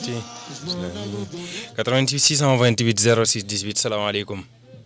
ci 88 628 06 18 salaamaaleykum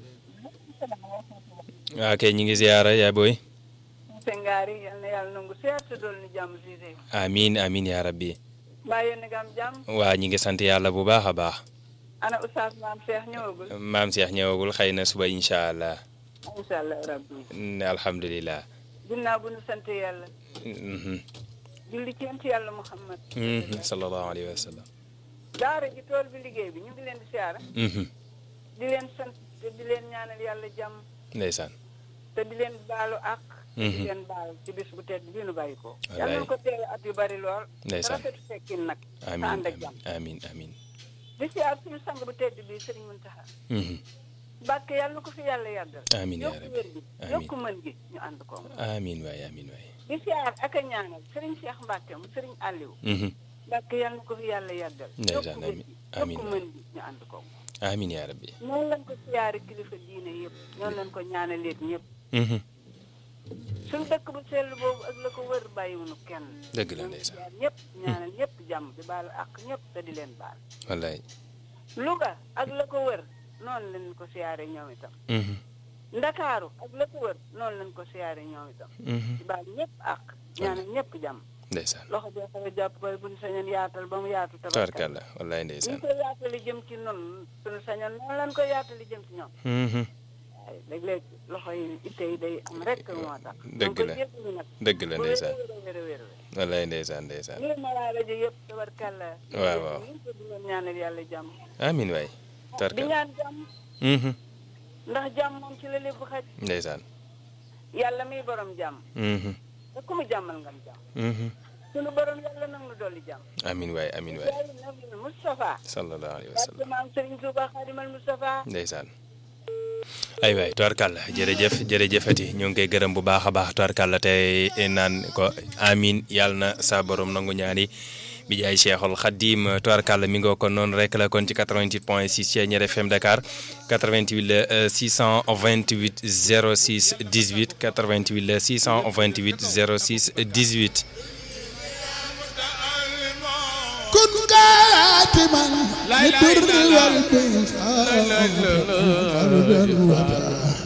waa kay ñi ngi ziyaara yaay booy sengaari yal na yàlla nangu seet te dool ni jàmm si de amin amin yaa rabbi mbaa yéen a ngi am jàmm waa ñi ngi sant yàlla bu baax a baax ana oustaz maam Cheikh ñëwagul maam Cheikh ñëwagul xëy na suba incha allah incha allah rabbi ne alhamdulilah ginnaaw bu nu sant yàlla Mhm. julli ci yonent yàlla Muhammad Mhm. sallallahu alayhi wa sallam daara ji tool bi liggéey bi ñu ngi leen di siyaara Mhm. di leen sant te di leen ñaanal yàlla jàmm ndeysaan te di leen baalu ak te di Mhm. leen baal ci bis bu tedd bi nu bàyyi ko Wallaay. yàlla na ko teewe at yu bari lool Ndeysaan. rafetu fekkin nag te amin ànd ak amin jàmm amin amin di siyaar suñu sang bu tedd bi Sëriñ Muntaxa Mhm. Mbàkke yàlla na ko fi yàlla yàggal Amin yaa yokku rabbi. wér gi Amin. yokku mën gi ñu ànd ko amin waay amin waay di siyaar ak a ñaanal Sëriñ Cheikh Mbàkke mu Sëriñ Aliou Mhm. Mbàkke yàlla na ko fi yàlla yàggal Ndeysaan, yokku wér amin. gi Amin yokku waay. mën gi ñu ànd ko amin yaa rabbi noonu lañ ko siyaare kilifa diine yëpp noonu lañ ko ñaanaleet ñëpp Mhm. suñu dëkk bu sell boobu ak la ko wër bàyyiwunu kenn dëgg la ñoo ngi ndeysaan siyaar ñëpp ñaanal ñëpp jàmm di baalu ak ñëpp te di leen baal wallaay Louga ak la ko wër noonu lañ ko siyaare ñoom itam Mhm. Ndakaaru ak la ko wër noonu lañ ko siyaare ñoom itam Mhm. di baal ñëpp ak ñaanal ñëpp jàmm ndeysaan loxo bee xaw a jàpp koy buñ sañoon yaatal ba mu yaatu tabarkal tabarkalla wallaay ñu ndeysaan koy yaatali jëm ci noonu suñu sañoon noonu lañ koy yaatali jëm ci ñoom Mhm. waaye léeg-léeg loxo yi itte yi day am rek moo tax Dëgg la. dëgg la ndeysaan wér wér wér wér wallaay ndeysaan ndeysaan lii ma laa rajo yëpp tabarkalla Waaw, waaw. ñu ko di leen ñaanal yàlla jàmm amin waay di tabarkalla ñaan jàmm Mhm. ndax jàmm moom ci la lépp xaj ndeysaan yàlla miy borom jàmm Mhm. te ku mu jàmmal ngam jàmm Mhm. sunu borom yàlla nag nu dolli jàmm amin waay amin waay yàlla nabi Moustapha sallallahu alayhi wa barke sallam maam Serigne Touba Xaadimal Moustapha ndeysaan ay waay tubarkalla jërëjëf jërëjëfati ñu ngi koy gërëm bu baax a baax tubarkalla tey naan ko amin yàlla na sa borom nangu ñaani bi jaay Cheikhul Khadim tubarkalla mi ngoo kon noonu rek la kon ci 88 point 6 ci Ñeer FM Dakar 88 la 628 06 18 88 la 628 06 18 كن كاتما للبر والبيت